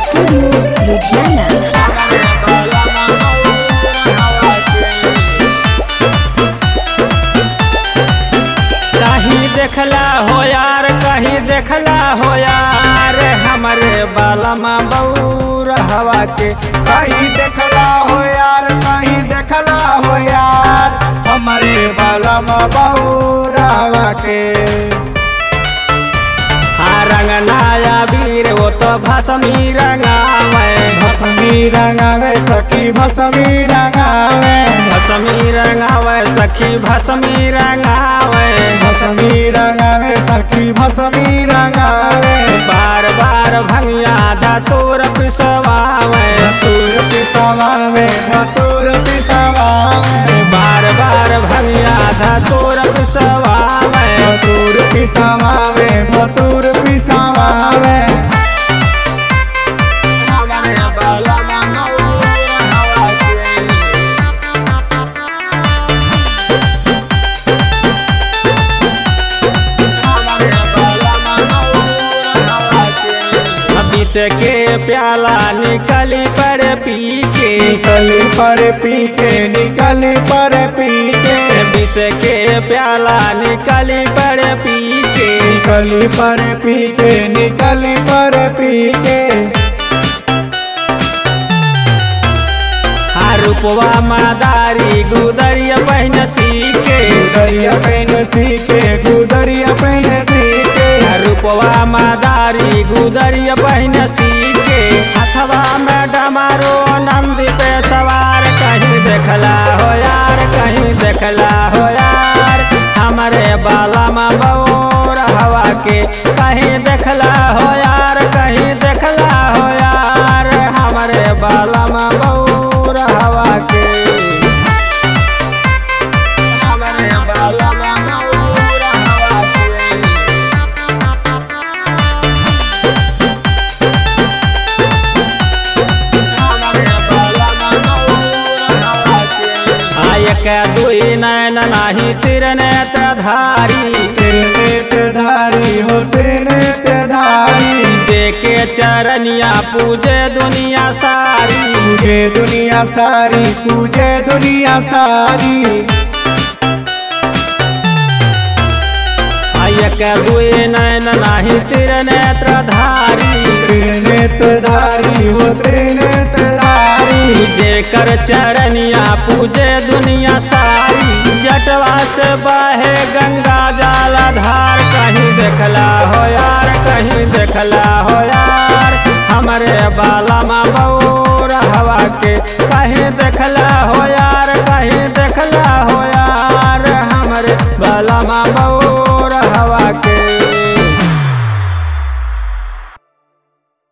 Studio Ludhiana. कहीं देखला हो यार कहीं देखला हो यार हमारे बालमा बऊर हवा के कहीं देखला हो यार कहीं देखला हो यार हमारे बाला में बहुरावा के हाँ रंगनाया वीर वो तो भसमी रंगावे भसमी रंगावे सखी भसमी रंगावे भसमी रंगावे सखी भसमी रंगावे भसमी रंगावे सखी भसमी रंगावे बार बार भंगिया धतूर पिसवावे धतूर पिसवावे धतूर पिसवावे बार बार भंगिया धतूर पिसवावे धतूर पिसवावे धतूर पिसवावे बीत के प्याला निकली पर पी के निकली पर पी के निकली पर पी के बीत के प्याला निकली पर पी के निकली पर पी के निकली पर पी के हाँ रूपवा मादारी गुदरिया पहन सीके गुदरिया पहन सीके गुदरिया पहन सीके रूपवा मादारी गुदरिया पहन सीके हथवा में डमारो नंद पे सवार कहीं देखला हो यार कहीं देखला हो यार हमारे बाला में बौर हवा के कहीं देखला हो यार कहीं देखला हो यार हमारे बाला में बौर हवा के हमारे बाला में बौर हवा के आयक दुई नैन नाही तिर नेत्र धारी तेरे नेत्र धारी हो तेरे नेत्र धारी जे के चरनिया पूजे दुनिया सारी पूजे दुनिया सारी पूजे दुनिया सारी आयक दुई नैन नाही तिर नेत्र धारी तेरे नेत्र धारी हो तेरे नेत्र धारी जे कर चरनिया पूजे दुनिया सारी जटवा से बहे गंगा जल धार कहीं देखला हो यार कहीं देखला हो यार हमारे बाला माँ बऊर हवा के कहीं देखला हो यार कहीं देखला हो यार हमारे बाला माँ